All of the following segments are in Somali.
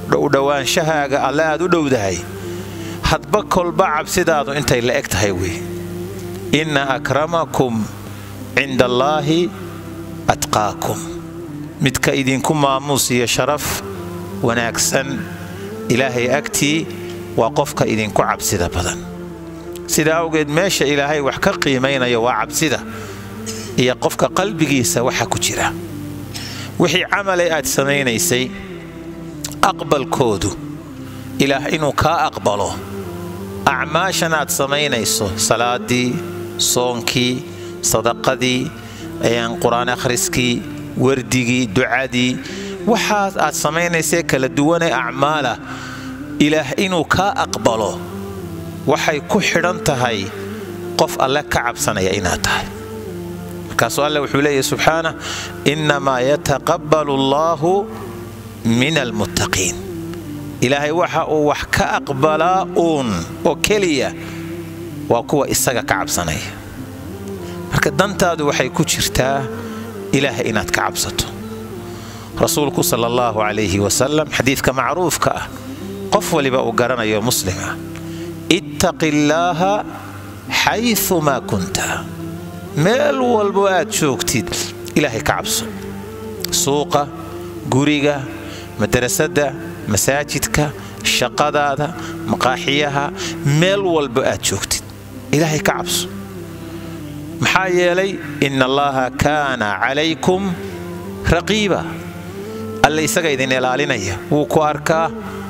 u dhowaanshahaaga alle aad u dhowdahay hadba kolba cabsidaadu intay la eg tahay wey inna akramakum cinda allaahi atqaakum midka idinku maamuus iyo sharaf wanaagsan ilaahay agtii waa qofka idinku cabsida badan sidaa awgeed meesha ilaahay wax ka qiimaynayo waa cabsida iyo qofka qalbigiisa waxa ku jira wixii camalay aad samaynaysay aqbalkoodu ilaah inuu kaa aqbalo acmaashan aad samaynayso salaadii soonkii sadaqadii qur-aan akhriskii wardigii ducadii waxaas aad samaynaysee kala duwanee acmaalah ilaah inuu kaa aqbalo waxay ku xidhan tahay qof alle ka cabsanaya inaad tahay markaasuu alle wuxuu leeyahy subxaanah innamaa yataqabbalu allaahu min almuttaqiin ilaahay waxa uu wax ka aqbalaa uun oo keliya waa kuwa isaga ka cabsanaya marka dantaadu waxay ku jirtaa ilaah inaad ka cabsato rasuulku sala allahu calayhi wasalam xadiidka macruufka ah qof waliba uu garanayo muslima ittaqi illaaha xayumaa kunta meel walbo aad joogtid ilaahay ka cabso suuqa guriga madrasadda masaajidka shaqadaada maqaaxiyaha meel walbo aad joogtid ilaahay ka cabso maxaa yeelay ina allaha kaana calaykum raqiiba alle isaga idin ilaalinaya wuu ku arkaa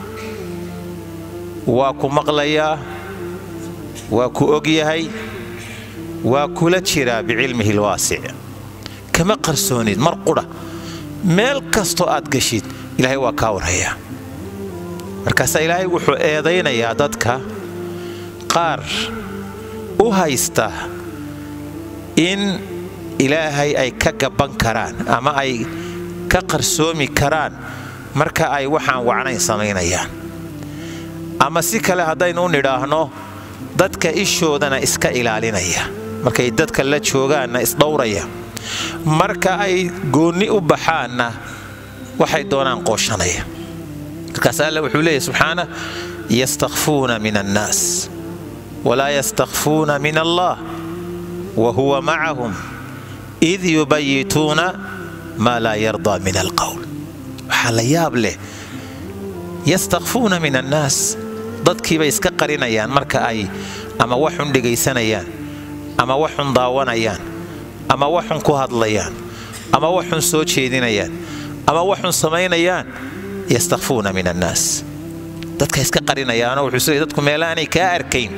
waa ku maqlayaa waa ku og yahay waa kula jiraa bicilmihi lwaasic kama qarsoonid mar qudha meel kastoo aad gashid ilaahay waa kaa warhayaa markaasaa ilaahay wuxuu eedaynayaa dadka qaar u haysta in ilaahay ay ka gabban karaan ama ay ka qarsoomi karaan marka ay waxaan wacnayn samaynayaan ama si kale haddaynu u nidhaahno dadka ishoodana iska ilaalinaya markay dadka la joogaanna isdhowraya marka ay goonni u baxaanna waxay doonaan qooshanaya markaas alle wuxuu leeyahy subxaana yastakfuuna min annaas walaa yastakfuuna min allah wa huwa macahum id yubayituuna maa laa yardaa min alqowl waxaa la yaab leh yastakfuuna min annaas dadkiibay iska qarinayaan marka ay ama waxun dhegaysanayaan ama waxun daawanayaan ama waxun ku hadlayaan ama waxun soo jeedinayaan ama waxun samaynayaan yastakfuuna min annaas dadka iska qarinayaanoo wuxuu s dadku meelaanay kaa arkayn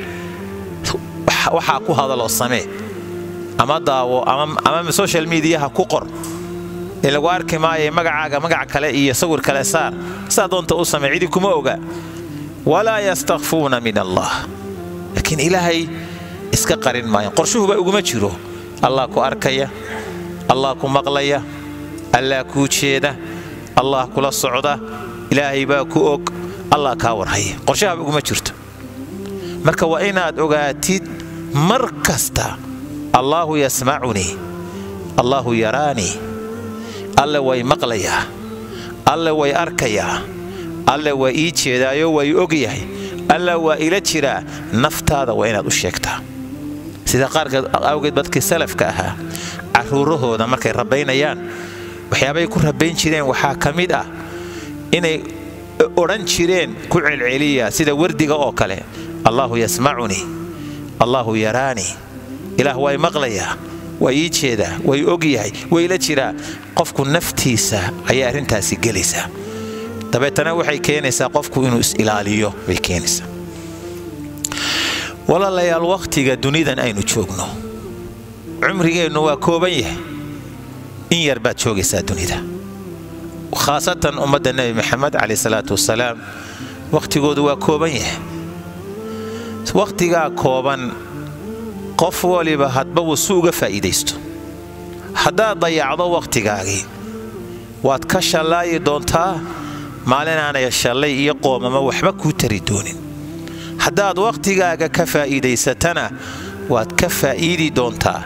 waxaa ku hadaloo samee ama daawo ama social mediaha ku qor ee lagu arki maayo magacaaga magac kale iyo sawir kale saar saa doonta u samee cidi kuma oga walaa yastakfuuna min allah laakiin ilaahay iska qarin maayan qorshuhuba uguma jiro allah ku arkaya allah ku maqlaya allah kuu jeeda allah kula socda ilaahay baa ku og allah kaa warhaya qorshahaba uguma jirto marka waa inaad ogaatid mar kasta allaahu yasmacunii allaahu yaraanii alle way maqlayaa alle way arkayaa alle waa ii jeedaayo waa ii ogyahay alla waa ila jiraa naftaada waa inaad u sheegtaa sida qaarkeed awgeed dadkii salafka ahaa caruurahooda markay rabaynayaan waxyaabay ku rabayn jireen waxaa ka mid ah inay odhan jireen ku celceliya sida wardiga oo kale allaahu yasmacunii allaahu yaraanii ilaah waa i maqlayaa waa ii jeedaa waa i ogyahay waa ila jiraa qofku naftiisa ayay arrintaasi gelaysaa dabeetana waxay keenaysaa qofku inuu is-ilaaliyo bay keenaysaa walaalayaal wakhtiga dunidan aynu joogno cumrigeennu waa kooban yahay in yar baad joogaysaa dunida khaasatan ummadda nebi maxamed caleyh salaatu wasalaam wakhtigoodu waa kooban yahay wakhtigaa kooban qof waliba hadba wuu si uga faa'iidaysto haddaad dayacdo wakhtigaagii waad ka shallaayi doontaa maalinaanay shallay iyo qoomama waxba kuu tari doonin haddaad wakhtigaaga ka faa'iidaysatana waad ka faa'iidi doontaa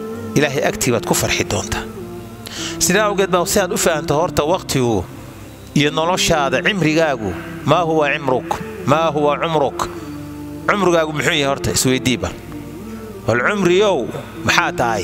ilaahay agtii baad ku farxi doontaa sidaa awgeed baa si aad u fahanto horta wakhtigu iyo noloshaada cimrigaagu maa huwa cimruk maa huwa cumruk cumrigaagu muxuu yahay horta isweydiiba wal cumriyow maxaa tahay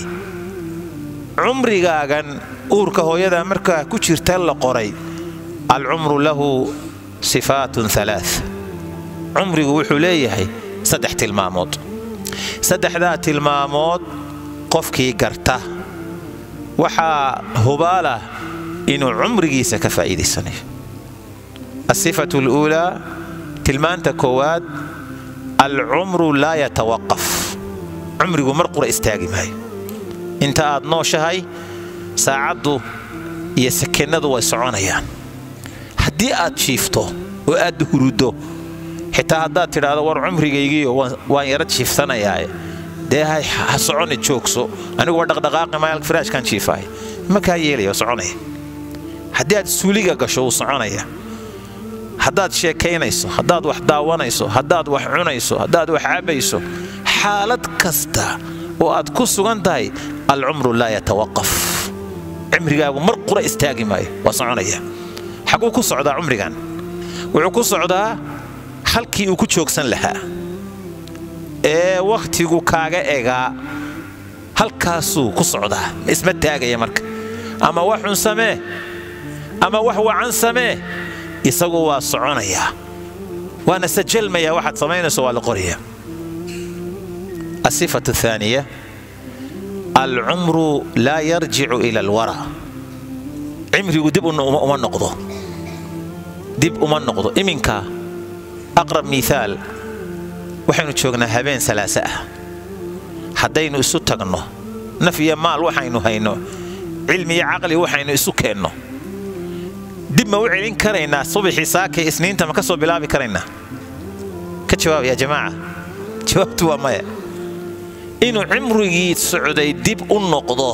cumrigaagan uurka hooyada markaa ku jirta la qoray alcumru lahu sifaatun alaa cumrigu wuxuu leeyahay saddex tilmaamood saddexdaa tilmaamood qofkii garta waxaa hubaalah inuu cumrigiisa ka faa'iidaysanayo asifatu aluulaa tilmaanta koowaad alcumru laa yatawaqaf cumrigu mar qura istaagi maayo inta aad nooshahay saacaddu iyo sakennadu way soconayaan haddii aad jiifto oo aad huruddo xitaa haddaad tidhaahdo war cumrigaygiiyo waan yara jiifsanayaa dee ha soconi joogso aniguwa dhaqdhaqaaqi maayal firaashkan jiifahay makaa yeelaya oo soconaya haddii aad suuliga gasho wuu soconaya haddaad sheekaynayso haddaad wax daawanayso haddaad wax cunayso haddaad wax cabbayso xaalad kasta oo aad ku sugan tahay alcumru laa yatawaqaf cimrigaagu mar qura istaagi maayo waa soconaya xaguu ku socdaa cumrigan wuxuu ku socdaa halkii uu ku joogsan lahaa ee wakhtigu kaaga egaa halkaasuu ku socdaa isma taagaya marka ama wax xun samee ama wax wacan samee isagu waa soconayaa waana sajalmayaa waxaad samaynayso waa la qorayaa asifatu aaniya alcumru laa yarjicu ila alwara cimrigu dib uma noqdo dib uma noqdo iminka aqrab miihaal waxaynu joognaa habeen salaase ah haddaynu isu tagno naf iyo maal waxaynu hayno cilmi iyo caqli waxaynu isu keenno dib ma u celin karaynaa subaxii saakay isniinta ma ka soo bilaabi karaynaa ka jawaab yaa jamaaca jawaabtu waa maya inuu cimrigii socday dib u noqdo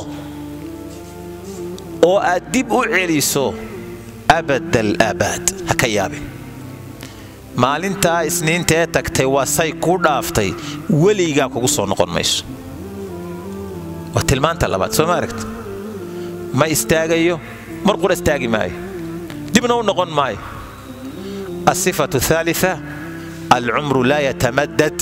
oo aad dib u celiso abadal aabaad ha ka yaabin maalintaa isniintaee tagtay waa say kuu dhaaftay weligaa kugu soo noqon mayso waa tilmaanta labaad soo ma aragta ma istaagayo mar qura istaagi maayo dibna u noqon maayo asifatu aalia alcumru laa yatamaddad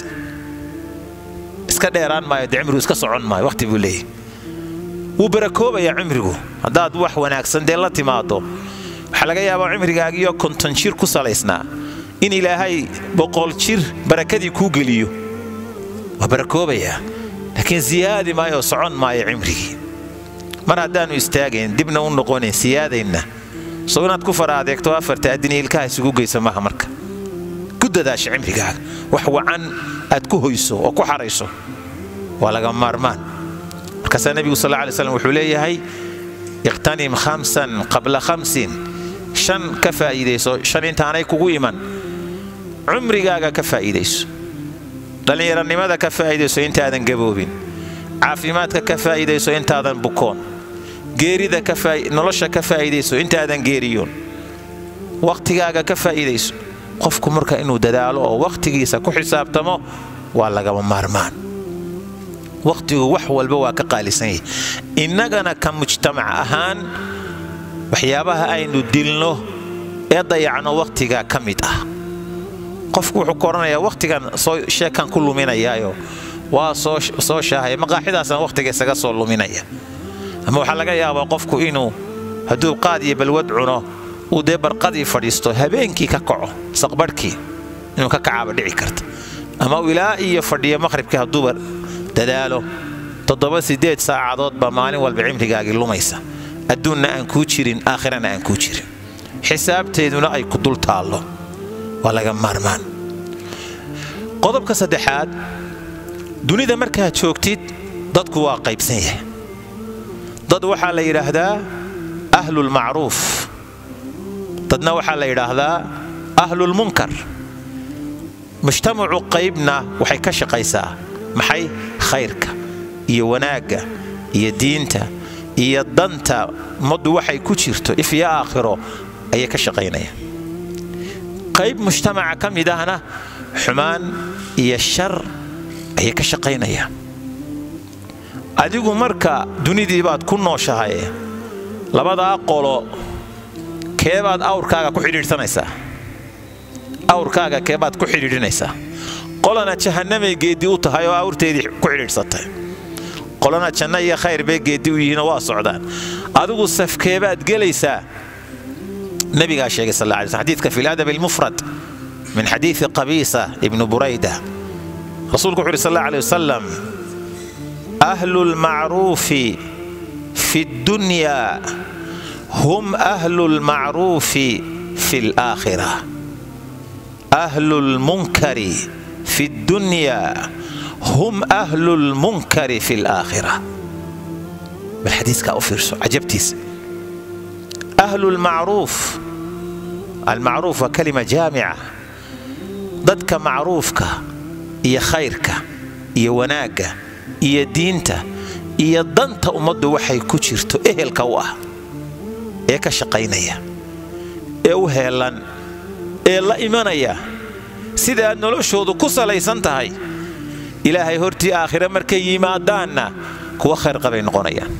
iska dheeraan maayo de cimrigu iska socon maayo wakhti buu leeyahy wuu barakoobayaa cimrigu haddaad wax wanaagsan dee la timaado waxaa laga yaabaa cimrigaagiyo konton jir ku salaysnaa in ilaahay boqol jir barakadii kuu geliyo waa barakoobayaa laakiin siyaadi maayo oo socon maayo cimrigii mar haddaannu istaagayn dibna u noqonayn siyaadaynna soo inaad ku fara adeegto afarta addini ilkaha isugu geysa maaha marka ku dadaasha cimrigaaga wax wacan aad ku hoyso oo ku xarayso waa laga maarmaan markaasaa nebigu sal lla alay slam wuxuu leeyahay iqtanim khamsan qabla khamsin shan ka faa'iidayso shan intaanay kugu iman cumrigaaga ka faa'iidayso dhallinyaranimada ka faa'iidayso intaadan gaboobin caafimaadka ka faa'iidayso intaadan bukoon geerida nolosha ka faa'iidayso intaadan geeriyoon wakhtigaaga ka faa'iidayso qofku marka inuu dadaalo oo wakhtigiisa ku xisaabtamo waa lagama maarmaan wakhtigu wax walba waa ka qaalisan yahay innagana ka mujtamac ahaan waxyaabaha aynu dilno ee dayacno wakhtiga ka mid ah qofku wuxuu ka odhanayaa wakhtigan soo sheekan ku luminayaayo waa soo shaahaya maqaaxidaasaan wakhtiga isaga soo luminaya ama waxaa laga yaabaa qofku inuu hadduu qaad iyo balwad cuno uu dee barqadii fadhiisto habeenkii ka kaco saqbarhkii inuu ka kacaaba dhici karta ama uu ilaa iyo fadhiyo maqhribkii hadduuba dadaalo toddoba siddeed saacadood baa maalin walba cimrigaagii lumaysa adduunna aan kuu jirin aakhirana aan kuu jirin xisaabteeduna ay ku dul taallo waa laga maarmaan qodobka saddexaad dunida markaad joogtid dadku waa qaybsan yahay dad waxaa la yidhaahdaa ahlulmacruuf dadna waxaa la yidhaahdaa ahlulmunkar mujtamacu qaybna waxay ka shaqaysaa maxay khayrka iyo wanaagga iyo diinta iyo danta ummaddu waxay ku jirto if iyo aakhiro ayay ka shaqaynayaan qayb mujtamaca ka mid ahna xumaan iyo shar ayay ka shaqaynayaan adigu marka dunidii baad ku nooshahay labadaa qolo keebaad awrkaaga ku xidhiidhsanaysaa awrkaaga keebaad ku xidhiidhinaysaa qolana jahannamay geeddi u tahay oo awrteedii ku xidhiidhsatay qolana janno iyo khayr bay geeddi u yihiinoo waa socdaan adigu safkeebaad gelaysaa nabigaa sheegay sal alla alay slm xadiidka fi ladab almufrad min xadiidi qabiisa ibnu burayda rasuulku wuxu uhi sal alla alay wasalam ahlu lmacruufi fi ddunyaa hum ahlu lmacruufi fi alaakhira ahlu lmunkari fi ddunyaa hum ahlu lmunkari fi alaakhira bal xadiiskaa u fiirso cajabtiisa ahlu lmacruuf almacruuf waa kalima jaamica dadka macruufka iyo khayrka iyo wanaagga iyo diinta iyo danta ummaddu waxay ku jirto ehelka u ah ee ka shaqaynaya ee u heellan ee la imanaya sida aad noloshoodu ku salaysan tahay ilaahay hortii aakhire markay yimaadaanna kuwa khayr qabay noqonayaan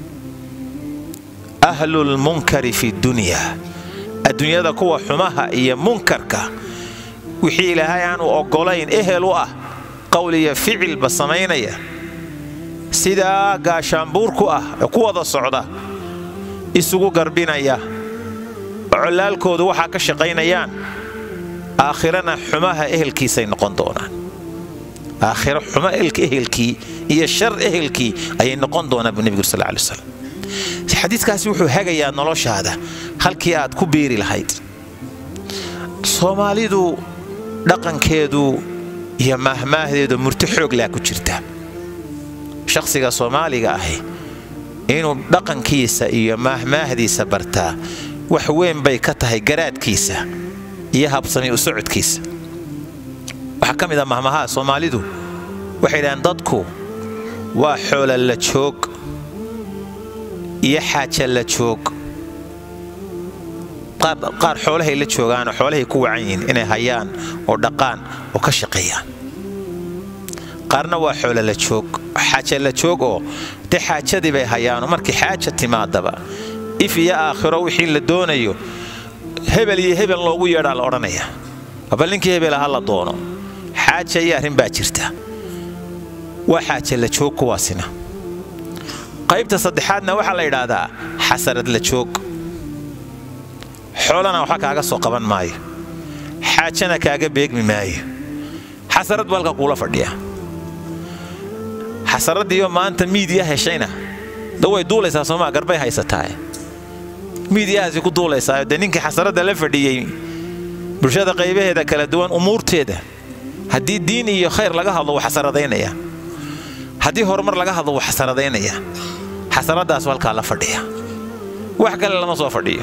ahlulmunkari fi dunyaa adduunyada kuwa xumaha iyo munkarka wixii ilaahay aanu oggolayn ehel u ah qowl iyo ficilba samaynaya sidaa gaashaanbuur ku ah ee ku wada socda isugu garbinaya collaalkoodu waxaa ka shaqaynayaan aakhirana xumaha ehelkiisay noqon doonaan aakhiro xumo ehelkii iyo shar ehelkii ayay noqon doonaan buu nebigu sal alay wasalam xadiiskaasi wuxuu hagayaa noloshaada halkii aad ku biiri lahayd soomaalidu dhaqankeedu iyo maahmaahdeedu murti xooglaa ku jirta shakhsiga soomaaliga ahi inuu dhaqankiisa iyo maahmaahdiisa bartaa wax weyn bay ka tahay garaadkiisa iyo habsami u socodkiisa waxaa ka mid ah mahmahaa soomaalidu waxay idhahaan dadku waa xoola la joog iyo xaaja la joog qaar xoolahay la joogaanoo xoolahay ku wacan yihiin inay hayaan oo dhaqaan oo ka shaqeeyaan qaarna waa xoola la joog xaaja la joog oo de xaajadii bay hayaanoo markii xaaja timaadaba if iyo aakhiro wixii la doonayo hebel iyo hebel loogu yeedhaa la odhanaya bal ninkii hebela ha la doono xaaja iyo arrin baa jirta waa xaaja la joog kuwaasina qaybta saddexaadna waxaa la yidhaahdaa xasarad la joog xoolana waxba kaaga soo qaban maayo xaajana kaaga beegmi maayo xasarad buu halka kuula fadhiya xasaraddiiyo maanta miidiya heshayna da way duulaysaa soomaa garbay haysataa miidiyahaasi ku duulaysaa dee ninkii xasaradda la fadhiyey bulshada qaybaheeda kala duwan umuurteeda haddii diin iyo khayr laga hadlo wuu xasaradaynayaa haddii horumar laga hadlo wuu xasaradaynayaa xasaradaasu halkaa la fadhiya wax kale lama soo fadhiyo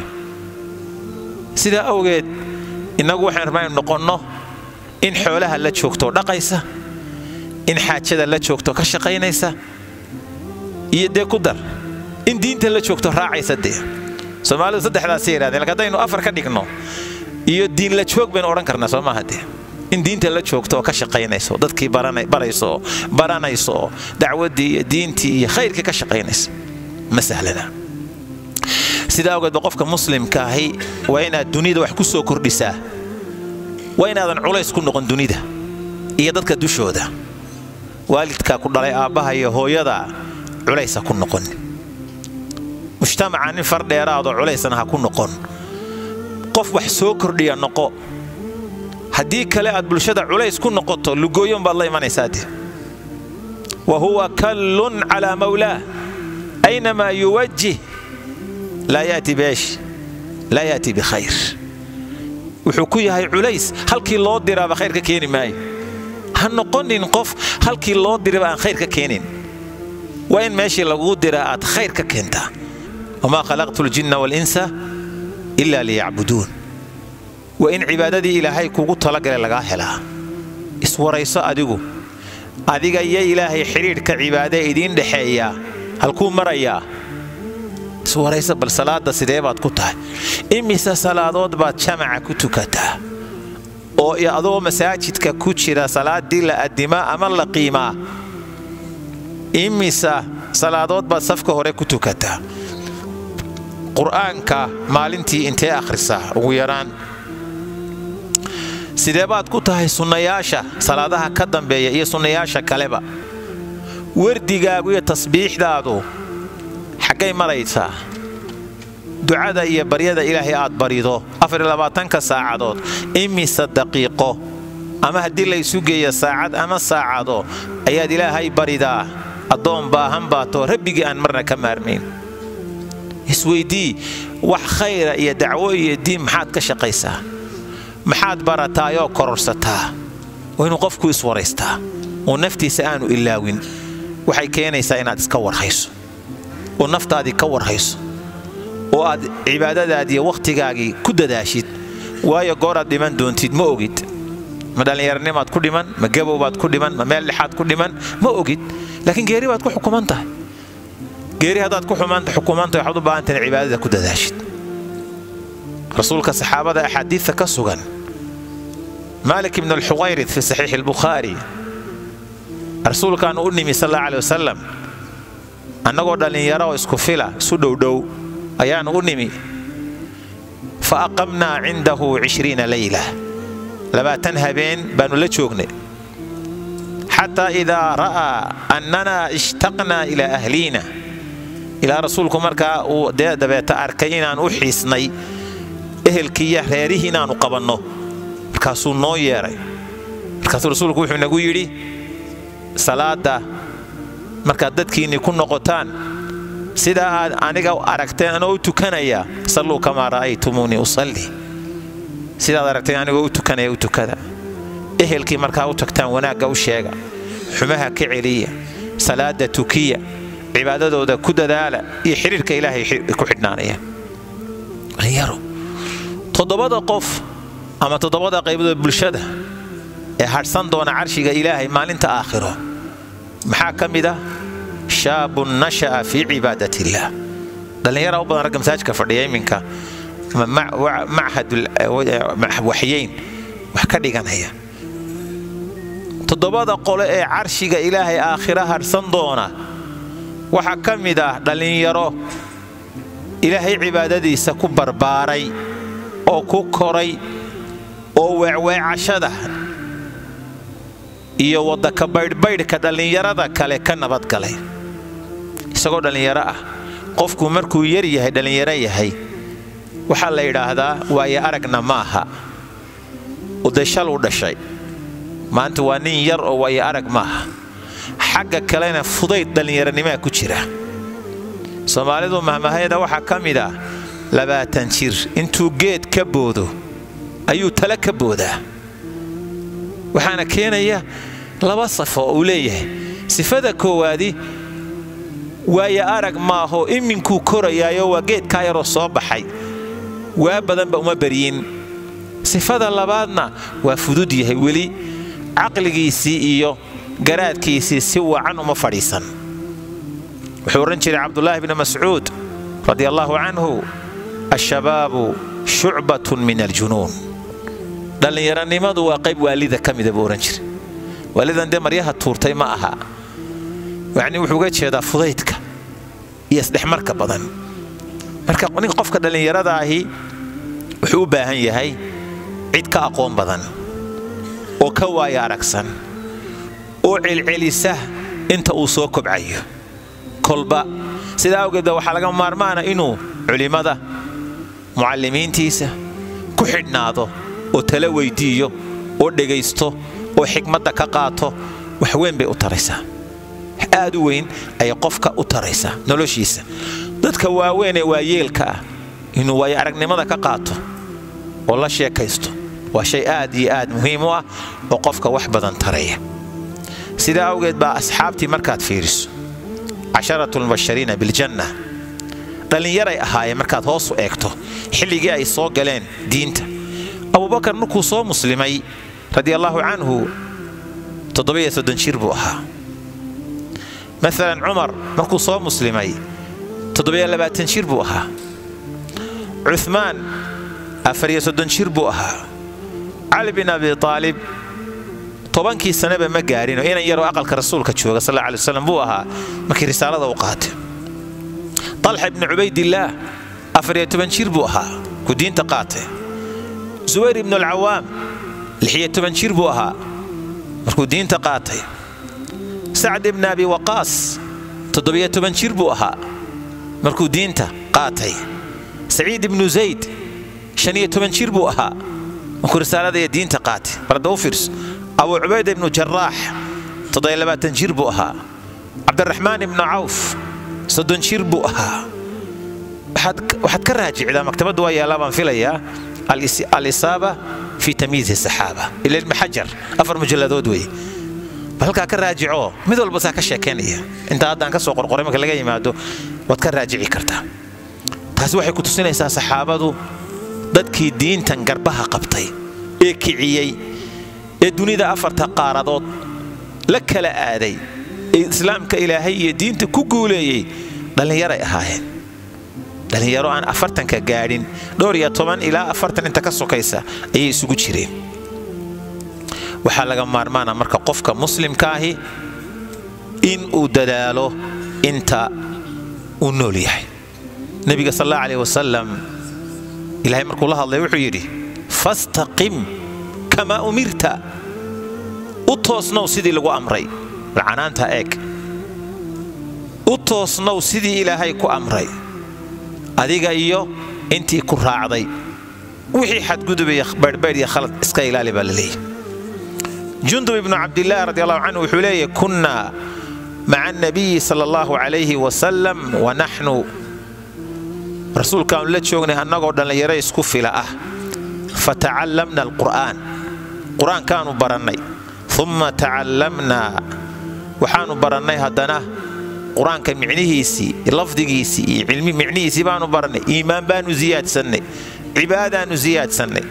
sidaa awgeed innagu waxaan rabaa inu noqonno in xoolaha la joogtoo dhaqaysa in xaajada la joogto ka shaqaynaysa iyo dee ku dar in diinta la joogto raacaysa dee soomaalidu saddexdaasay yidhahdeen lak haddaynu afar ka dhigno iyo diin la joog baynu odhan karnaa soo maaha dee in diinta la joogto oo ka shaqaynayso dadkii barayso oo baranayso oo dacwaddii iyo diintii iyo khayrkii ka shaqaynaysa ma sahlana sidaa awgeedba qofka muslimka ahi waa inaad dunida wax ku soo kordhisaa waa inaadan culays ku noqon dunida iyo dadka dushooda waalidkaa ku dhalay aabbaha iyo hooyada culaysa ku noqon mujtamaca nin far dheeraadoo culaysna ha ku noqon qof wax soo kordhiya noqo haddii kale aad bulshada culays ku noqoto lugooyon baad la imanaysaa de wa huwa kallun calaa mawlaah aynamaa yuwajih laa yaati beesh laa yaati bikhayr wuxuu ku yahay culays halkii loo diraaba khayr ka keeni maayo ha noqonin qof halkii loo diraba aan khayr ka keenin waa in meeshii laguu diraa aad khayr ka keentaa wamaa khalaqtu ljinna waalinsa ilaa liyacbuduun waa in cibaadadii ilaahay kugu talagalay lagaa helaa iswarayso adigu adiga iyo ilaahay xidhiidhka cibaadee idiin dhexeeyaa halkuu marayaa iswarayso bal salaadda sidee baad ku tahay imise salaadood baad jamaca ku tukataa oo adoo masaajidka ku jira salaaddii la addimaa ama la qiimaa imisa salaadood baad safka hore ku tukataa qur'aanka maalintii intee akhrisaa ugu yaraan sidee baad ku tahay sunnayaasha salaadaha ka dambeeya iyo sunnayaasha kaleba wardigaagu iyo tasbiixdaadu xaggay maraysaa ducada iyo baryada ilaahay aad barido afarlabaatanka saacadood imise daqiiqo ama haddii laysu geeya saacad ama saacado ayaad ilaahay baridaa addoon baahan baatoo rabbigii aan marna ka maarmayn isweydii wax khayra iyo dacwo iyo diin maxaad ka shaqaysaa maxaad barataayoo kororsataa waa inuu qofku iswaraystaa oo naftiisa aanu ilaawin waxay keenaysaa inaad iska warhayso oo naftaadii ka warhayso oo aad cibaadadaadiiyo wakhtigaagii ku dadaashid waayo gooraad dhiman doontid ma ogid ma dhallinyaranimaad ku dhiman ma gabowbaad ku dhiman ma meel dhexaad ku dhiman ma ogid laakiin geeri baad ku xukuman tahay geeri haddaad ku xukumantahay waxaad u baahantahay cibaadada ku dadaashid rasuulka saxaabada axaadiidta ka sugan maalik ibn alxuqayrid fi saxiixi albukhaari rasuulkaanu u nimi sal alla aley wasalam annagoo dhallinyaro oo isku fila isu dhowdhow ayaanu u nimi fa aqamnaa cindahu cishriina leyla labaatan habeen baannu la joognay xataa idaa ra'aa annanaa ishtaqnaa ilaa ahliina ilaa rasuulku markaa uu dee dabeeta arkay inaan u xiisnay ehelkiiyo reerihii inaannu qabanno markaasuu noo yeedhay markaasuu rasuulku wuxuu nagu yidhi salaadda markaad dadkiinnii ku noqotaan sidaa aad aniga aragteen anoo u tukanaya salluu kamaa ra'aytumuunii usalli sidaad aragteen anigoo u tukanaya u tukada ehelkii markaa u tagtaan wanaagga u sheega xumaha ka celiya salaada tukiya cibaadadooda ku dadaala iyo xidhiirka ilaahay ku xidhnaanaya dhalinyaro toddobada qof ama toddobada qaybadood bulshada ee hadhsan doona carshiga ilaahay maalinta aakhiro maxaa ka mid ah shaabun nasha'a fii cibaadat illaah dhallinyara u badan ragga masaajidka fadhiya iminka machadwaxyeyn wax ka dhiganaya toddobada qole ee carshiga ilaahay aakhira hadhsan doona waxaa ka mid ah dhallinyaro ilaahay cibaadadiisa ku barbaaray oo ku koray oo weecweecashada iyo waddaka baydhbaydhka dhallinyarada kale ka nabadgalay isagoo dhallinyaro ah qofku markuu yar yahay dhallinyaro yahay waxaa la yidhaahdaa waaye aragna maaha udashaluu dhashay maanta waa nin yar oo waaye arag maaha xagga kalena fudayd dhallinyaronimaa ku jira soomaalidu mahmahayada waxaa ka mid ah labaatan jir intuu geed ka boodo ayuu tale ka boodaa waxaana keenaya laba safo uu leeyahay sifada koowaadi waaye arag maaho iminkuu korayaayo waa geedkaa yaroo soo baxay waa badanba uma baryin sifada labaadna waa fudud yahay weli caqligiisii iyo garaadkiisii si wacan uma fadhiisan wuxuu odhan jiray cabdulaahi bni mascuud radi allaahu canhu ashabaabu shucbatun min aljunuun dhallinyaronimadu waa qayb waalida ka mida buu odhan jiray waalidan dee maryaha tuurtay ma aha yacnii wuxuu uga jeedaa fudaydka iyo isdhexmarka badan marka ninka qofka dhallinyarada ahi wuxuu u baahan yahay cid ka aqoon badan oo ka waaya aragsan oo celcelisa inta uu soo kobcayo kolba sidaa awgeed waxaa laga maarmaana inuu culimmada mucallimiintiisa ku xidhnaado oo tala weydiiyo oo dhegaysto oo xikmadda ka qaato wax weyn bay u taraysaa aad u weyn ayay qofka u taraysaa noloshiisa dadka waaweyn ee waayeelka ah inuu waayo aragnimada ka qaato oo la sheekaysto waa shay aad iyo aad muhiim u ah oo qofka wax badan taraya sidaa awgeed baa asxaabtii markaad fiiriso casharatu lmubashariina biljanna dhallinyaray ahaayeen markaad hoos u eegto xilligii ay soo galeen diinta abubakar markuu soo muslimay radia allaahu canhu toddobiyo soddon jir buu ahaa maalan cumar markuu soo muslimay toddobiyo labaatan jir buu ahaa cuhmaan afariyo soddon jir buu ahaa cali bin abi aalib tobankii saneba ma gaarinoo inan yaroo aqalka rasuulka jooga sal alla alay waslam buu ahaa markii risaalada u qaatay talxa ibni cubaydillaah afariyo toban jir buu ahaa ku diinta qaatay zubayr ibnu alcawaam lixiyo toban jir buu ahaa markuu diinta qaatay sacd ibni abi waqaas toddobiyo toban jir buu ahaa markuu diinta qaatay saciid ibnu zayd shaniyo toban jir buu ahaa markuu risaalada iyo diinta qaatay barda u fiirso abuu cubayda ibnu jaraax toddobiyo labaatan jir buu ahaa cabdiraxmaan ibnu cawf soddon jir buu ahaa waxaad ka raajicdaa maktabaddu waa yaallaa baan filayaa alisaaba fi tamyiizi saxaaba ila ibni xajar afar mujalladood wey bal halkaa ka raajico mid walba saa ka sheekaynaya intaa haddaan ka soo qorqoray marka laga yimaado waad ka raajici kartaa taasi waxay ku tusinaysaa saxaabadu dadkii diintan garbaha qabtay ee kiciyey ee dunida afarta qaaradood la kala aaday ee islaamka ilaahay iyo diinta ku guuleeyey dhallinyaray ahaayeen dhallinyaro aan afartanka gaadhin dhowr iyo toban ilaa afartan inta ka sokaysa ayay isugu jireen waxaa laga maarmaana marka qofka muslimkaahi in uu dadaalo inta uu nool yahay nebiga sal alla aleh wasalam ilahay markuu la hadlay wuxuu yidhi fastaqim kamaa umirta u toosnow sidii lagu amray lacanaanta eeg u toosnow sidii ilaahay ku amray adiga iyo intii ku raacday wixii xadgudubaya baydhbaydh iyo khalad iska ilaali baa la leeyahy jundub ibnu cabdilaahi radi allahu canhu wuxuu leeyahy kunnaa maca annabiyi sala allahu calayhi wasalam wa naxnu rasuulkaanu la joognay annagoo dhallinyaro isku fila ah fatacallamna alqur'aan qur-aankaanu barannay umma tacallamnaa waxaanu barannay haddana qur-aanka micnihiisii lafdigiisii iyo cilmi micnihiisii baanu barannay iimaan baanu ziyaadsannay cibaadaanu ziyaadsannay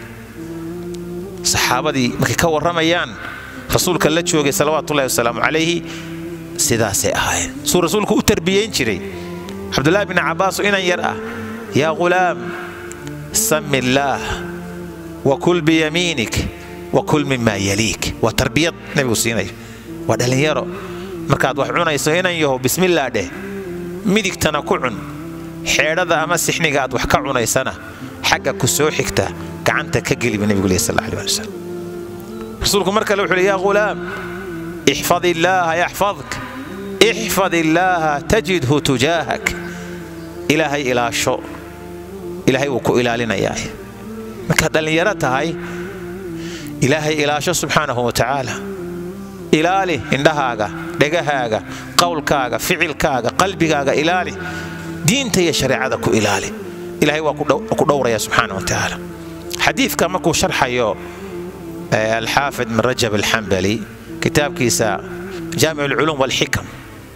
saxaabadii markay ka warramayaan rasuulka la joogay salawaatullahi wasalaamu calayhi sidaasay ahaayeen suu rasuulku u tarbiyayn jiray cabdullaahi bni cabbaas oo inan yar ah yaa ghulaam sami illaah wa kul biyamiinik wa kul mimaa yaliik waa tarbiyad nebigu siinayo waa dhallinyaro markaad wax cunayso inan yaho bismillaah dheh midigtana ku cun xeedhada ama sixniga aad wax ka cunaysana xagga ku soo xigta gacanta ka geliba nebigu leh sal alih ali wasalam rasuulku mar kale wuxuu leh yaa ghulaam ixfad illaaha yaxfadk ixfad illaaha tajidhu tujaahak ilaahay ilaasho ilaahay wuu ku ilaalinayaa markaad dhallinyaro tahay ilaahay ilaasho subxaanahu wa tacaala ilaali indhahaaga dhegahaaga qowlkaaga ficilkaaga qalbigaaga ilaali diinta iyo shareecada ku ilaali ilahay waa ku dhowraya subxaana wa tacaala xadiidka markuu sharxayo alxaafid min rajab alxambali kitaabkiisa jaamic alculuum walxikam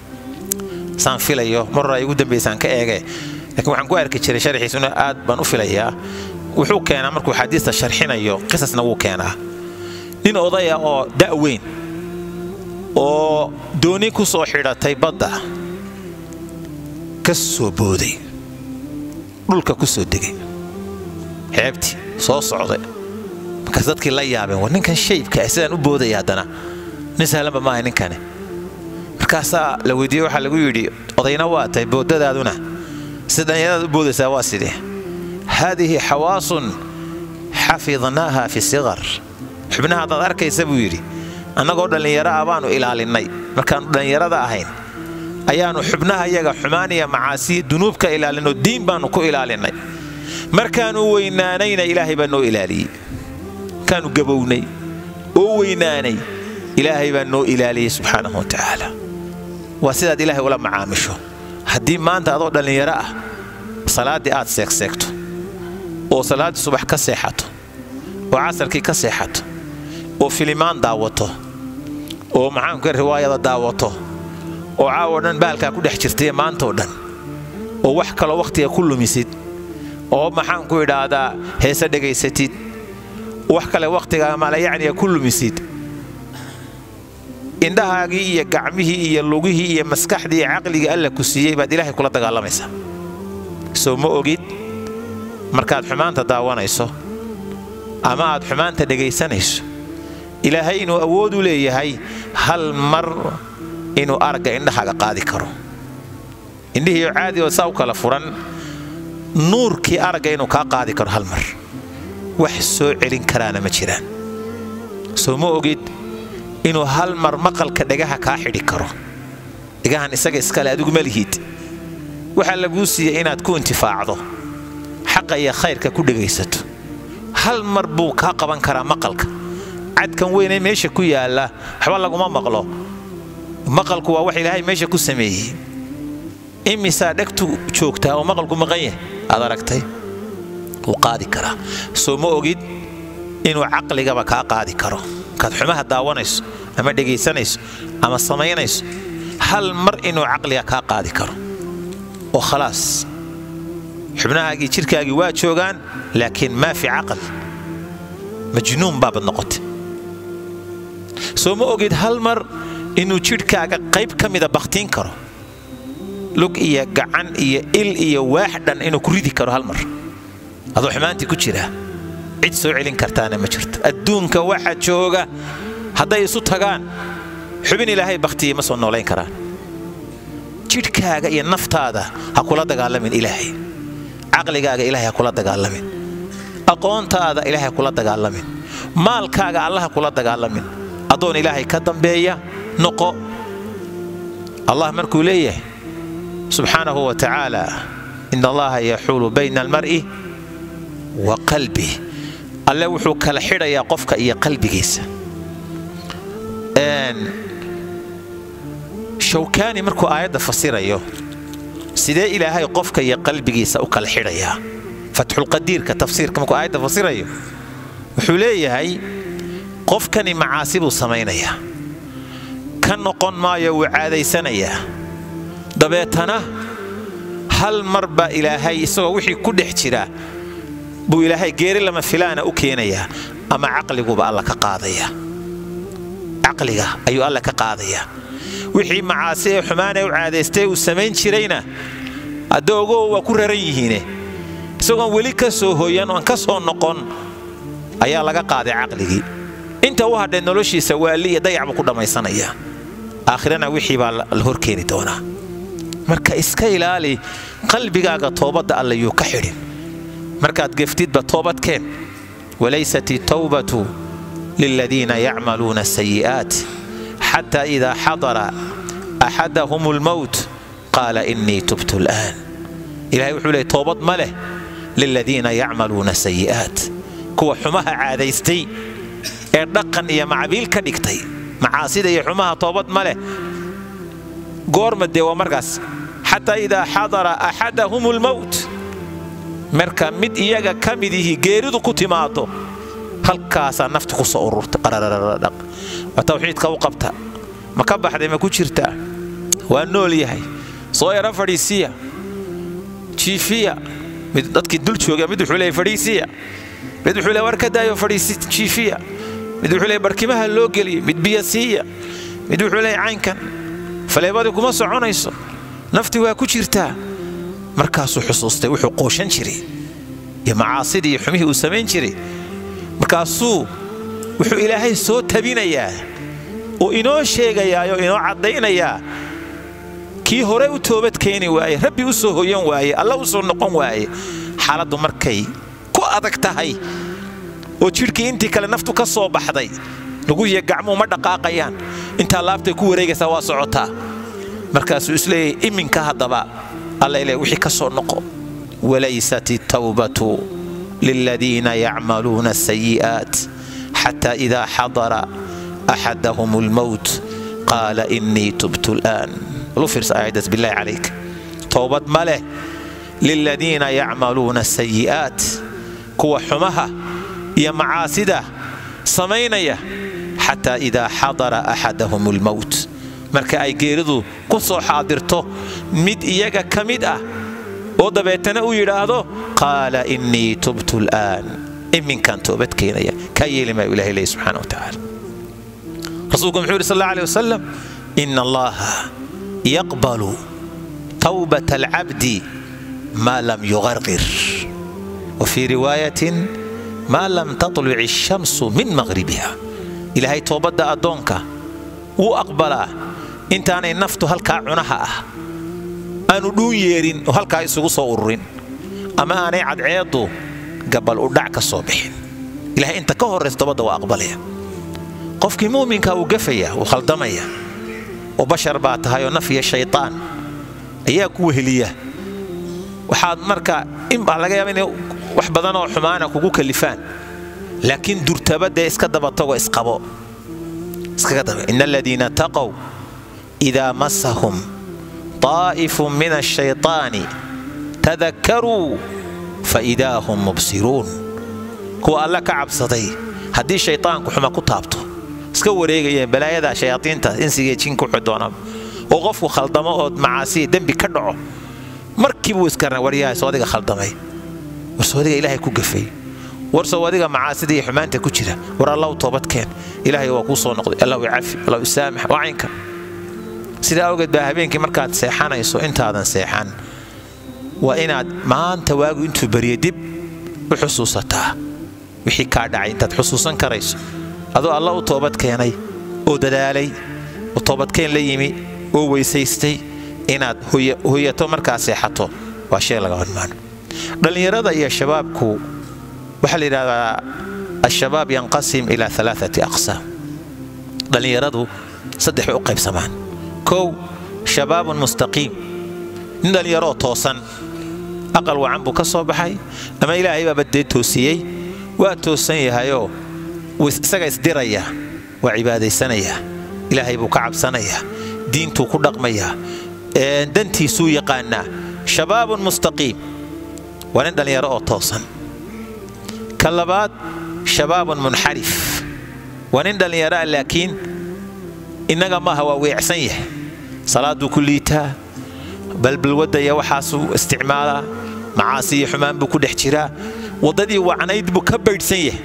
saan filayo maror ay ugu dambaysaan ka eege lakiin waxaan ku arki jiray sharxiisuna aad baan u filayaa wuxuu keenaa markuu xadiista sharxinayo qisasna wuu keenaa nin odaya oo da'weyn oo dooni ku soo xidhatay badda ka soo booday dhulka ku soo degay xeebtii soo socday markaas dadkii la yaabeen war ninkan shaybka sidaan u boodaya haddana nin sahlanba maaha ninkani markaasaa la weydiiyey waxaa lagu yidhi odayna waa tahay boodadaaduna sida dhallinyaradaad u boodaysaa waa sidee haadihi xawaasun xafidnaaha fi siqar xubnaha haddaad arkaysa buu yidhi annagoo dhallinyaro ah baanu ilaalinnay markaannu dhallinyarada ahayn ayaannu xubnaha yaga xumaaniya macaasiya dunuubka ilaalinoo diin baannu ku ilaalinnay markaannu weynaanayna ilaahay baa noo ilaaliyey markaannu gabownay oo weynaanay ilaahay baa noo ilaaliyey subxaanahu wa tacaala waa sidaad ilaahay ula macaamisho haddii maanta adoo dhallinyaro ah salaaddii aad seegseegto oo salaaddii subax ka seexato oo casarkii ka seexato oo filimaan daawato oo maxaanka riwaayada daawato oo caawo dhan baalkaa ku dhex jirtay maantao dhan oo wax kaloo wakhtiga ku lumisid oo maxaanku idhaahdaa heese dhegaysatid wax kale wakhtiga maalayacniga ku lumisid indhahaagii iyo gacmihii iyo lugihii iyo maskaxdii iyo caqligii alla ku siiyey baad ilaahay kula dagaalamaysaa soo ma ogid markaad xumaanta daawanayso ama aad xumaanta dhegaysanayso ilaahay inuu awood u leeyahay hal mar inuu aragga indhahaaga qaadi karo indhihiioo caadi oo saa u kala furan nuurkii aragga inuu kaa qaadi karo hal mar wax soo celin karaana ma jiraan soo ma ogid inuu hal mar maqalka dhagaha kaa xidhi karo dhagahan isaga iskale adigu ma lihid waxaa laguu siiyey inaad ku intifaacdo xaqa iyo khayrka ku dhegaysato hal mar buu kaa qaban karaa maqalka cadkan weynee meesha ku yaalla waxba laguma maqlo maqalku waa wax ilaahay meesha ku sameeyey imisaa dhegtu joogtaa oo maqalku maqan yahay aad aragtay wuu qaadi karaa soo ma ogid inuu caqligaba kaa qaadi karo markaad xumaha daawanayso ama dhegaysanayso ama samaynayso hal mar inuu caqliga kaa qaadi karo oo khalaas xubnahaagii jidhkaagii waa joogaan laakiin maa fi caqal majnuun baabad noqotay soo ma ogid hal mar inuu jidhkaaga qayb ka mida bakhtiin karo lug iyo gacan iyo il iyo waax dhan inuu ku ridi karo hal mar adoo xumaantii ku jiraa cid soo celin kartaana ma jirto adduunka waxa jooga hadday isu tagaan xubin ilaahay bakhtiya ma soo noolayn karaan jidhkaaga iyo naftaada ha kula dagaalamin ilaahay caqligaaga ilahay ha kula dagaalamin aqoontaada ilahay ha kula dagaalamin maalkaaga alla ha kula dagaalamin addoon ilaahay ka dambeeya noqo allah markuu leeyahay subxaanahu wa tacaala in allaha yaxuulu bayna almar'i wa qalbih alle wuxuu kala xidhayaa qofka iyo qalbigiisa shawkaani markuu aayadda fasirayo sidee ilaahay qofka iyo qalbigiisa u kala xidhayaa fatxulqadiirka tafsiirka markuu aayadda fasirayo wuxuu leeyahay qofkani macaasi buu samaynayaa ka noqon maayo wuu caadaysanayaa dabeetana hal mar baa ilaahay isagoo wixii ku dhex jira buu ilaahay geeri lama filaana u keenayaa ama caqliguba alla ka qaadayaa caqliga ayuu alla ka qaadayaa wixii macaasi ee xumaanee u caadaystay uu samayn jirayna addoogow waa ku raran yihiine isagoon weli ka soo hooyan oon ka soo noqon ayaa laga qaaday caqligii inta u hadhee noloshiisa waali iyo dayac buu ku dhammaysanayaa aakhirana wixii baa la hor keeni doonaa marka iska ilaali qalbigaaga toobadda alla yuu ka xidhin markaad geftidba toobadkeen walaysat itawbatu liladiina yacmaluuna sayi'aat xataa idaa xadara axadahum lmowt qaala innii tubtu al'aan ilahay wuxuu leey toobad ma leh liladiina yacmaluuna sayi'aat kuwa xumaha caadaystay ee dhaqan iyo macbiil ka dhigtay macaasida iyo xumaha toobad ma leh goorma dee waa markaas xataa idaa xadara axadahum lmowt marka mid iyaga ka midihii geeridu ku timaado halkaasaa nafti ku soo ururta qararardhaq waa tawxiidka u qabta ma ka baxday ma ku jirtaa waa nool yahay soo yara fadhiisiya jiifiya mid dadkii dul jooga mid wuxuu leeyahy fadhiisiya mid wuxuu leeyahy war ka daayo fadhiisi jiifiya mid wuxuu leeyahy barkimaha loo geliyo mid biyo siiya mid wuxuu leeyahy caynkan faleebadii kuma soconayso nafti waa ku jirtaa markaasuu xusuustay wuxuu qooshan jiray iyo macaasidii iyo xumihii uu samayn jiray markaasuu wuxuu ilaahay soo tabinayaa oo inoo sheegayaayoo inoo caddaynayaa kii hore u toobad keeni waaye rabbi u soo hoyan waaye alla u soo noqon waaye xaaladdu markay ku adag tahay oo jidhkii intii kale naftu ka soo baxday luguhiyo gacmuu ma dhaqaaqayaan intaa laabtay ku wareegaysaa waa socotaa markaasuu isleeyahay iminka haddaba alla ileh wixii ka soo noqo walaysat itawbatu liladiina yacmaluuna asayi'aat xataa idaa xadara axadahum almowt qaala innii tubtu al'aan lufirs aayaddaas billahi calayk towbad ma leh liladiina yacmaluuna asayi'aat kuwa xumaha iyo macaasida samaynaya xataa idaa xadara axadahum almowt marka ay geeridu ku soo xaadirto mid iyaga ka mid ah oo dabeetana uu yidhaahdo qaala innii tubtu al'aan iminkaan toobad keenaya kaa yeeli maayu ilahay leeya subxana wa tacaala rasuulku muxuu yidhi sal alla alih wasalam ina allaha yaqbalu tawbata alcabdi maa lam yuqarqir wa fii riwaayatin maa lam tatluc ashamsu min maqhribiha ilaahay toobadda addoonka wuu aqbalaa intaanay naftu halkaa cunaha ah aanu dhuun yeerin oo halkaa isugu soo ururin ama aanay cadceeddu gabal u dhac ka soo bixin ilahay inta ka horraysa tobadda waa aqbalaya qofkii muuminka wuu gafaya wuu khaldamaya oo bashar baa tahay oo naf iyo shaytaan ayaa ku weheliya waxaad marka inbaa laga yaaba inay wax badan oo xumaana kugu kalifaan laakiin durtaba dee iska dabatago isqabo iskaga daba ina aladiina taqow idaa masahum طaa'ifun min ashayطaani tadakkaruu faidaa hum mubsiruun kuwa alle ka cabsaday haddii shayطaanku xuma ku taabto iska wareegayeen balaayada shayaaiinta insigee jinka wuxuu doonaa oo qofku khaldamo oo macaasiya dembi ka dhaco markiibuu iska waryahay soodiga khaldamay war soodiga ilaahay ku gafay war soodiga macaasida iyo xumaanta ku jira war allahu toobadkeen ilaahay waa kuu soo noqday allahu cafi allahu saamax waa caynka sidaa awgeed baa habeenkii markaad seexanayso intaadan seexan waa inaad maanta waagu intuu beriya dib u xusuusataa wixii kaa dhacay intaad xusuusan karayso adoo alla u toobad keenay oo dadaalay oo toobadkeen la yimi oo weysaystay inaad hoyato markaa seexato waa shay laga hormaano dhallinyarada iyo shabaabku waxaa la yidhahdaa al-shabaab yanqasim ilaa alaaati aqsaam dhallinyaradu saddex bay u qaybsamaan kow shabaabun mustaqiim nin dhallinyaroo toosan aqal wacan buu ka soo baxay ama ilaahay baaba dee toosiyey waa toosan yahayoo isaga isdiraya waa cibaadaysanayaa ilaahay buu ka cabsanayaa diintuu ku dhaqmayaa dantiisuu yaqaanaa shabaabun mustaqiim waa nin dhallinyaro oo toosan ka labaad shabaabun munxarif waa nin dhallinyaroa laakiin innaga maaha waa weecsan yahay salaaduu ku liitaa balbalwadda iyo waxaasuu isticmaalaa macaasi iyo xumaan buu ku dhex jiraa waddadii wacnayd buu ka baydhsan yahay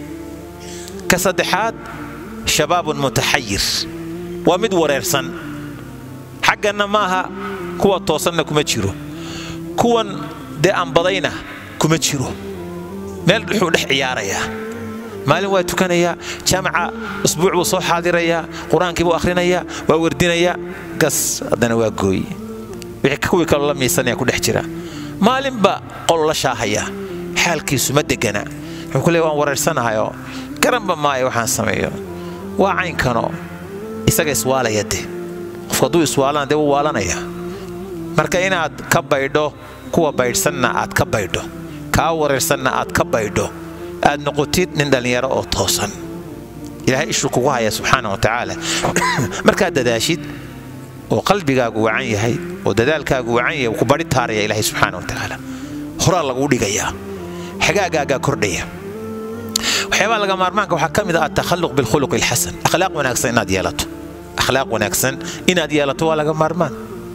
ka saddexaad shabaabun mutaxayir waa mid wareersan xagganna maaha kuwa toosanna kuma jiro kuwan dee aanbadayna kuma jiro meel dhuxuu dhex ciyaarayaa maalin waa tukanayaa jaamaca usbuuc buu soo xaadirayaa qur-aankii buu akhrinayaa waa werdinayaa gas haddana waa gooy wixii kuwii kaloo la miisanaya ku dhex jira maalinba qol la shaahaya xaalkiisu ma degana wuxuu ku leey waan wareersanahayoo garanba maayo waxaan sameeyo waa caynkanoo isaga iswaalaya de qofku hadduu iswaalana dee wuu waalanaya marka inaad ka baydho kuwa baydhsanna aad ka baydho kaa wareersanna aad ka baydho aad noqotid nin dhallinyaro oo toosan ilaahay ishuu kugu haya subxaana wa tacaala markaad dadaashid oo qalbigaagu wacan yahay oo dadaalkaagu wacan yahay ku bari taaraya ilaahay subxaana wa tacaala horaa laguu dhigayaa xagaagaagaa kordhaya waxyaabaha laga maarmaanka waxaa ka mid ah atakhalluq bilkhuluq alxasan akhlaaq wanaagsan inaad yeelato akhlaaq wanaagsan inaad yeelato waa laga maarmaan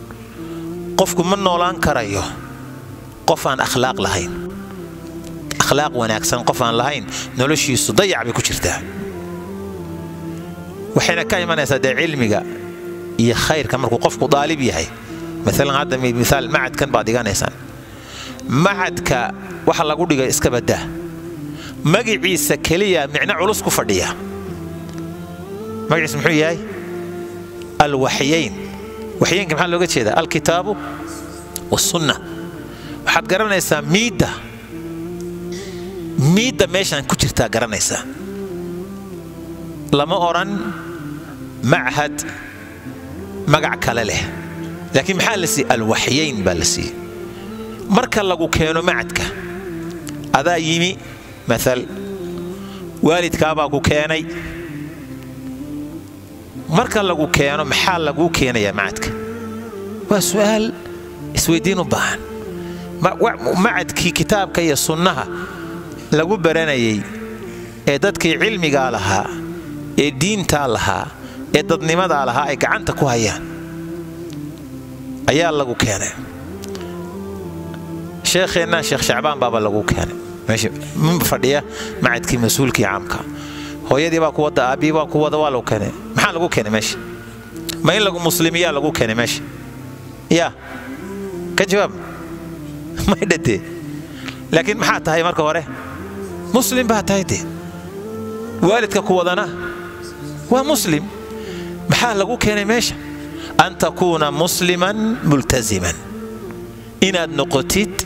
qofku ma noolaan karayo qof aan akhlaaq lahayn akhlaaq wanaagsan qof aan lahayn noloshiisu dayac bay ku jirtaa waxayna ka imanaysaa dee cilmiga iyo khayrka markuu qofku daalib yahay maalan hadda miaal macadkan baad dhiganaysaan macadka waxa lagu dhigay iska badaa magiciisa keliya micno culus ku fadhiya magaciisa muxuu yahay alwaxyayn waxyaynka maxaa looga jeedaa alkitaabu wasunna waxaad garanaysaa miidda miidda meeshaan ku jirtaa garanaysaa lama odhan machad magac kale leh laakiin maxaa la siiyey alwaxyayn baa la siiyey marka lagu keeno macadka adaa yimi maal waalidkaabaa ku keenay marka lagu keeno maxaa laguu keenayaa macadka waa su'aal isweydiin u baahan macadkii kitaabka iyo sunnaha lagu baranayay ee dadkii cilmigaa lahaa ee diintaa lahaa ee dadnimadaa lahaa ay gacanta ku hayaan ayaa lagu keenay sheekheenna sheekh shacbaan baaba lagu keenay meesha minba fadhiya macadkii mas-uulkii caamka hooyadii baa ku wada aabbii baa ku wada waa lagu keenay maxaa lagu keenay meesha ma in lagu muslimiyaa lagu keenay meesha yaa ka jawaab may dhadee laakiin maxaa tahay marka hore muslim baa tahay dee waalidka ku wadana waa muslim maxaa lagu keenay meesha an takuuna musliman multaziman inaad noqotid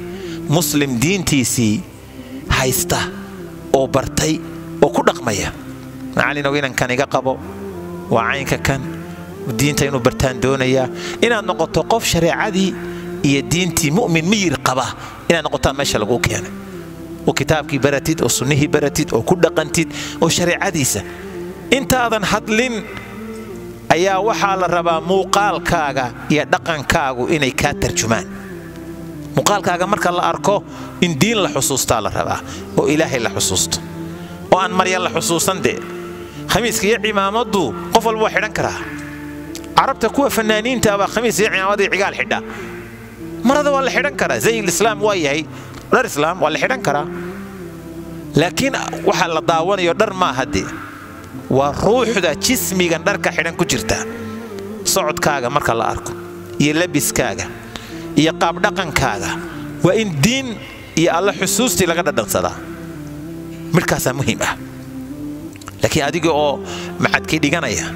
muslim diintiisii haysta oo bartay oo ku dhaqmaya macallinow inankan iga qabo waa caynka kan diinta inuu bartaan doonayaa inaad noqoto qof shareecadii iyo diintii mu'min miyir qaba inaad noqotaa meesha laguu keenay oo kitaabkii baratid oo sunnihii baratid oo ku dhaqantid oo shareecadiisa intaadan hadlin ayaa waxaa la rabaa muuqaalkaaga iyo dhaqankaagu inay kaa tarjumaan muuqaalkaaga marka la arko in diin la xusuustaa la rabaa oo ilaahay la xusuusto oo aan marya la xusuusan dee khamiiska iyo cimaamaddu qof walba waa xidhan karaa carabta kuwa fanaaniinta baa khamiis iyo cimaamad iyo cigaal xidha marada waa la xidhan karaa zayil islaam waa yahay dhar islaam waa la xidhan karaa laakiin waxa la daawanayo dhar maaha dee waa ruuxda jismigan dharka xidhan ku jirta socodkaaga marka la arko iyo labiskaaga iyo qaabdhaqankaaga waa in diin iyo alla xusuustii laga dhadhansadaa midhkaasaa muhiim ah laakiin adiga oo maxadkii dhiganaya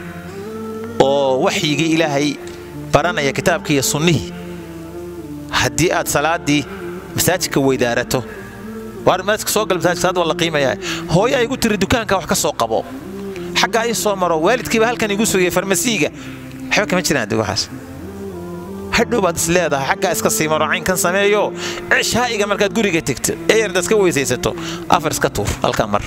oo waxyigii ilaahay baranaya kitaabkii iyo sunnihii haddii aad salaaddii masaajidka weydaarato waar masaajidka soo gal masaajidka salaad waa la qiimayaa hooyo ay igu tiri dukaanka wax ka soo qabo xaggaa ii soo maro waalidkiiba halkan igu sugaya farmasiiga waxba kama jiraan adiga waxaas hadhow baad is leedahay xaggaa iska sii maro caynkan sameeyo cishaa'iga markaad guriga tegto ee yardaad iska weysaysato afar iska tuur halkaa mar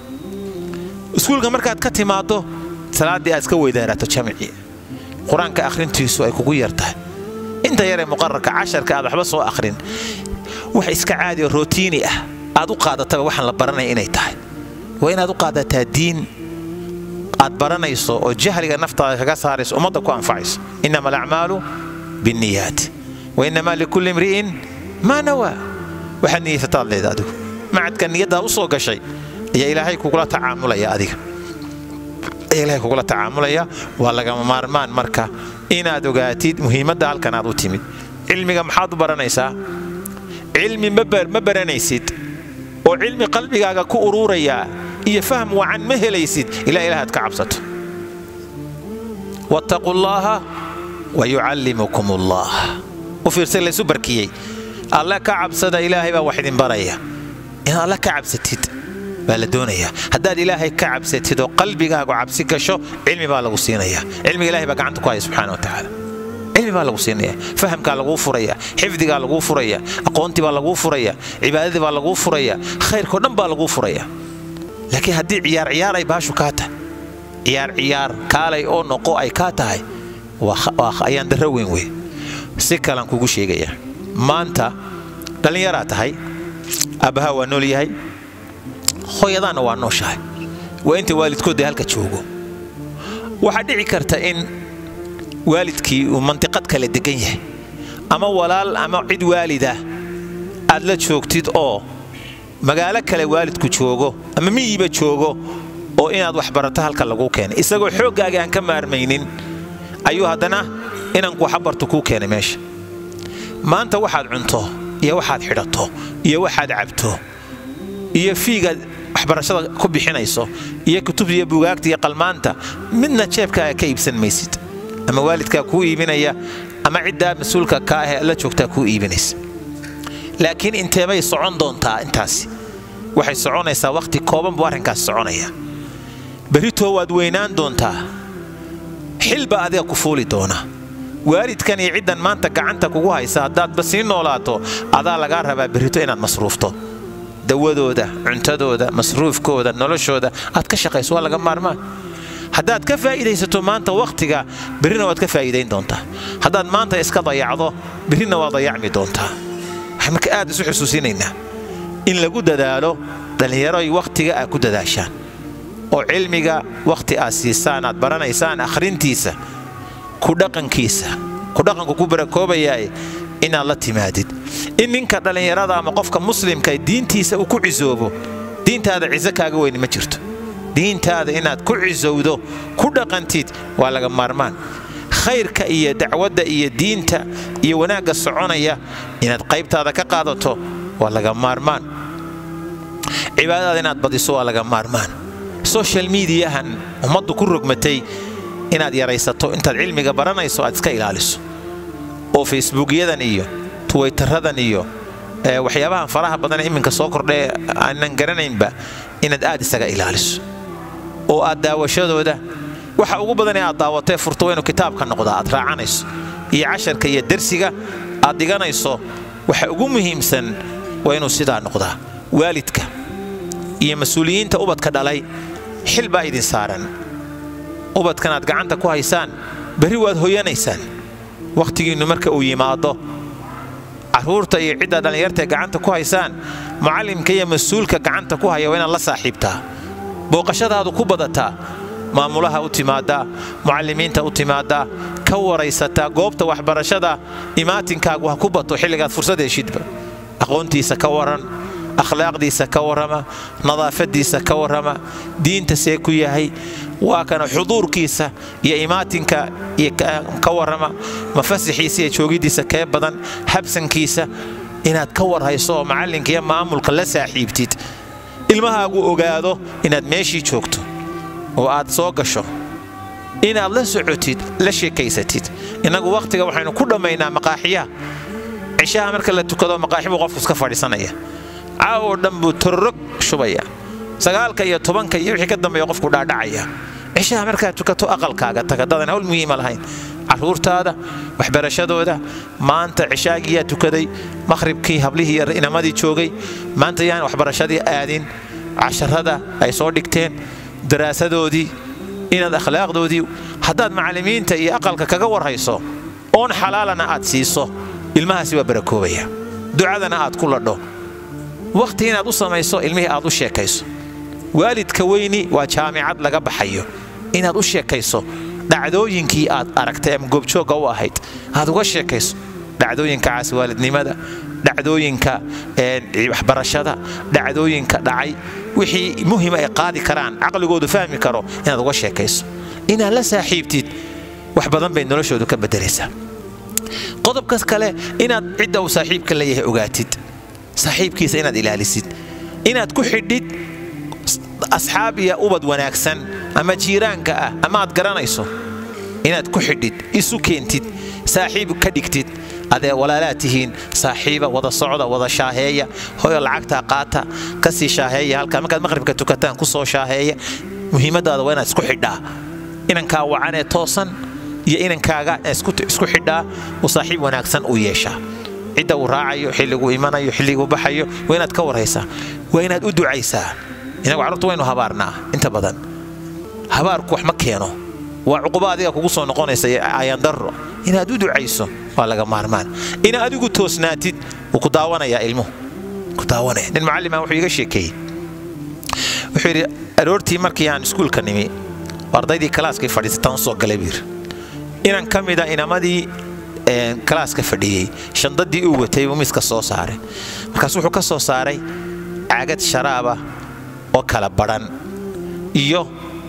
iskuulka markaad ka timaaddo salaaddii aad iska weydaarato jamci qur-aanka akhrintiisu ay kugu yar tahay inta yaree muqararka casharka aad waxba soo akhrin wax iska caadi oo rootiini ah aad u qaadataba waxaan la baranaya inay tahay waa inaad u qaadataa diin aad baranayso oo jahliga naftaada kaga saarayso ummadda ku anfacayso innama alacmaalu binniyaat wa innamaa likulli imri'in maa nawaa waxaad niyaysataad leeda adigu macadka niyaddaa u soo gashay ayaa ilaahay kugula tacaamulaya adiga ayaa ilaahay kugula tacaamulaya waa lagama maarmaan marka inaad ogaatid muhiimadda halkan aad u timid cilmiga maxaad u baranaysaa cilmi ma baranaysid oo cilmi qalbigaaga ku uruurayaa iyo fahm wacan ma helaysid ilaa ilaah aad ka cabsato wattaquu llaaha wa yucallimukum allah u fiirsa laysu barkiyey alle ka cabsada ilaahay baa wax idin baraya inaad alle ka cabsatid baa la doonayaa haddaad ilaahay ka cabsatid oo qalbigaagu cabsi gasho cilmi baa lagu siinaya cilmiga ilahay baa gacanta ku haya subxana wa tacaala cilmi baa lagu siinaya fahamkaa laguu furaya xifdigaa laguu furaya aqoontii baa laguu furaya cibaadadii baa laguu furaya khayrkao dhan baa laguu furaya laakiin haddii ciyaar ciyaar ay baashu kaa tahay ciyaar ciyaar kaalay oo noqo ay kaa tahay waa ayaan darro weyn wey si kalan kugu sheegaya maanta dhallinyaraa tahay aabbahaa waa nool yahay hooyadaanna waa nooshahay waa inta waalidkoodda halka joogo waxaa dhici karta in waalidkii uu mandiqad kale degan yahay ama walaal ama cid waalidah aad la joogtid oo magaalo kale waalidku joogo ama miyiba joogo oo inaad wax barato halka laguu keenay isagoo xooggaaga aan ka maarmaynin ayuu haddana inanku waxabartu kuu keenay meesha maanta waxaad cunto iyo waxaad xidhato iyo waxaad cabto iyo fiigaad waxbarashada ku bixinayso iyo kutubta iyo bugaagta iyo qalmaanta midna jeebkaaga ka iibsan maysid ama waalidkaa kuu iibinaya ama ciddaa mas-uulka ka ahee la joogtaa kuu iibinaysa laakiin inteebay socon doontaa intaasi waxay soconaysaa wakhti kooban buu arrinkaas soconaya berritoo waad weynaan doontaa xilbaa adiga ku fuuli doona waalidkan iyo ciddan maanta gacanta kugu haysa haddaadba sii noolaato adaa lagaa rabaa berrito inaad masruufto dawadooda cuntadooda masruufkooda noloshooda aad ka shaqayso waa laga maarmaan haddaad ka faa'iidaysato maanta wakhtiga berrina waad ka faa'iidayn doontaa haddaad maanta iska dayacdo berrina waa dayacmi doontaa waxaan marka aad isu xusuusinaynaa in lagu dadaalo dhallinyaroy wakhtiga aad ku dadaashaan oo cilmiga wakhti aad siisaan aad baranaysaan akhrintiisa ku dhaqankiisa ku dhaqanku ku barakoobayaae inaad la timaadid in ninka dhallinyarada ama qofka muslimka diintiisa uu ku cisoobo diintaada ciso kaaga weyni ma jirto diintaada inaad ku cisowdo ku dhaqantid waa laga maarmaan khayrka iyo dacwadda iyo diinta iyo wanaagga soconaya inaad qaybtaada ka qaadato waa laga maarmaan cibaadadaada inaad badiso waa laga maarmaan social mediahan ummaddu ku rogmatay inaad yaraysato intaad cilmiga baranayso aad iska ilaaliso oo facebookyadan iyo tuwaytaradan iyo waxyaabahan faraha badan iminka soo kordhae aanan garanaynba inaad aad isaga ilaaliso oo aad daawashadooda waxa ugu badan ee aad daawatee furto waa inuu kitaabka noqdaa aad raacanayso iyo casharka iyo dersiga aad dhiganayso waxa ugu muhiimsan waa inuu sidaa noqdaa waalidka iyo mas-uuliyiinta ubadka dhalay xil baa idin saaran ubadkan aad gacanta ku haysaan berri waad hoyanaysaan wakhtigiinnu marka uu yimaado carruurta iyo cidda dhallinyartae gacanta ku haysaan mucallimka iyo mas-uulka gacanta ku haya waa inaad la saaxiibtaa booqashadaadu ku badataa maamulaha u timaaddaa mucallimiinta u timaaddaa ka waraysataa goobta waxbarashada imaatinkaagu ha ku bato xilligaad fursad heshidba aqoontiisa ka waran akhlaaqdiisa ka warrama nadaafadiisa ka warrama diinta see ku yahay waa kana xuduurkiisa iyo imaatinka ka warrama mafasixiisa iyo joogiddiisa kee badan habsankiisa inaad ka warhayso oo macallinka iyo maamulka la saaxiibtid ilmahaagu ogaado inaad meeshii joogto oo aad soo gasho inaad la socotid la sheekaysatid innagu wakhtiga waxaynu ku dhammaynaa maqaaxiyaha cishaha marka la tukado maqaaxi buu qofku iska fadhiisanaya caaw oo dhan buu tororog shubaya sagaalka iyo tobanka iyo wixii ka dambeeya qofku dhaadhacaya cishaha markaad tukato aqalkaaga taga dadan hawl muhiima lahayn carruurtaada waxbarashadooda maanta cishaagiyaa tukaday maqhribkii hablihii iyo inamadii joogay maanta yaan waxbarashadii aadin casharada ay soo dhigteen daraasadoodii inaad akhlaaqdoodii haddaad macallimiinta iyo aqalka kaga warhayso oon xalaalana aad siiso ilmahaasi waa barakoobaya ducadana aad ku ladho wakhti inaad u samayso ilmihii aad u sheekayso waalidka weyni waa jaamicad laga baxayo inaad u sheekayso dhacdooyinkii aad aragtay ama goobjoogga u ahayd aad uga sheekayso dhacdooyinka caaswaalidnimada dhacdooyinka waxbarashada dhacdooyinka dhacay wixii muhima ay qaadi karaan caqligoodu fahmi karo inaad uga sheekayso inaad la saaxiibtid wax badan bay noloshoodu ka bedelaysaa qodobkas kale inaad cidda uu saaxiibka leeyahay ogaatid saaxiibkiisa inaad ilaalisid inaad ku xidhid asxaab iyo ubad wanaagsan ama jiiraanka ah ama aad garanayso inaad ku xidhid isu keentid saaxiib ka dhigtid adee walaalaad tihiin saaxiiba wada socda wada shaaheeya hoyo lacagtaa qaata kasii shaaheeya halkaa markaad maqhribka tukataan ku soo shaaheeya muhiimadaada waa inaad isku xidhaa inankaa wacanee toosan iyo inankaaga isku xidhaa uu saaxiib wanaagsan u yeeshaa cidda uu raacayo xilliguu imanayo xilliguu baxayo waa inaad ka warhaysaa waa inaad u ducaysaa inagu carruurta waynu habaarnaa inta badan habaarku wax ma keeno waa cuquba adiga kugu soo noqonaysa ayaandarro inaad u ducayso waa laga maarmaan ina adigu toosnaatid wuu ku daawanayaa ilmuhu ku daawanaya nin mucallima wuxuu iga sheekeeyey wuxuu yidhi aroortii markii aan iskuulka nimi ardaydii kalaaskay fadhiisataan usoo galay buu yidhi inan ka mida inamadii kalaaska fadhiyey shandadii uu watay uu miiska soo saaray markaas wuxuu ka soo saaray caagad sharaaba oo kala badhan iyo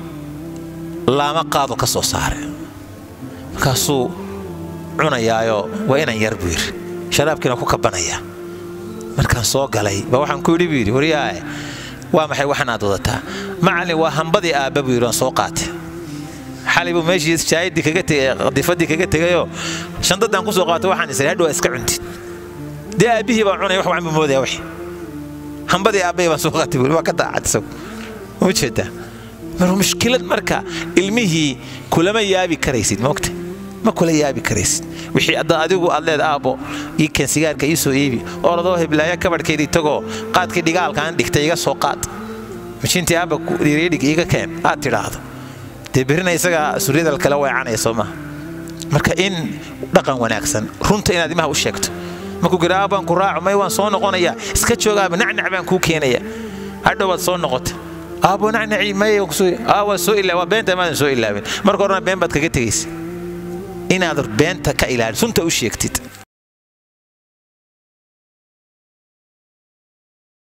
laama qaado ka soo saaray markaasuu cunayaayoo waa inan yar buu yidhi sharaabkiina ku kabanayaa markaan soo galay ba waxaan ku yidhi buu yidhi waryaae waa maxay waxan aad wadataa macallin waa hambadii aabba buu yidhi waan soo qaatay xalay buu meeshii shaahidii kaga tegay qadifadii kaga tegayoo shandadaan ku soo qaatay waxaan isay hadhow iska cuntid dee aabbihii baa cunaya wax waan buu moodaya wixii hambadii aabbahii baan soo qaatay buu waa ka daacad isagu ma jeedaa mar mushkilad marka ilmihii kulama yaabi karaysid moogta ma kula yaabi karaysid wixii hadda adigu aad leed aabbo ii keen sigaarka ii soo iibi oradoo heblaaya kabadhkeedii tagoo qaadkii dhigaalkaan dhigtay iga soo qaad mishintii aabba dhiridhig iiga keen aad tidhaahdo dee berrina isagaa suryadal kale weecanaya soo maha marka in dhaqan wanaagsan runta inaad imaha u sheegto markuu gira aabbaan ku raaco may waan soo noqonayaa iska joogaaba nacnac baan kuu keenaya hadhow waad soo noqota aabbo nacnaci may waa soo ilaa waa beenta maadan soo ilaabin marka horena been baad kaga tegaysa inaad beenta ka ilaali sunta u sheegtid